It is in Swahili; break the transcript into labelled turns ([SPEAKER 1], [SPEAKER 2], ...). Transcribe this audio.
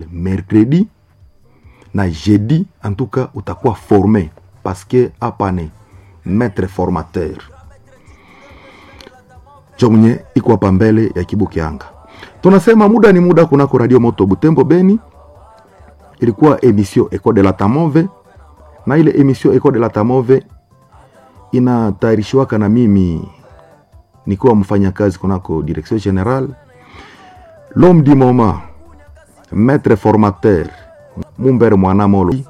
[SPEAKER 1] mercredi na jeudi en tout cas utakuwa forme parce que hapa ni maître formateur cho mwenye iko hapa mbele ya Kibukianga. Tunasema muda ni muda kunako Radio Moto Butembo Beni, ilikuwa emission Eco de la Tamove, na ile emission Eco de la Tamove inatayarishiwaka na mimi nikiwa mfanyakazi kunako direction general l'homme du moment maître formateur Mumbere Mwanamolo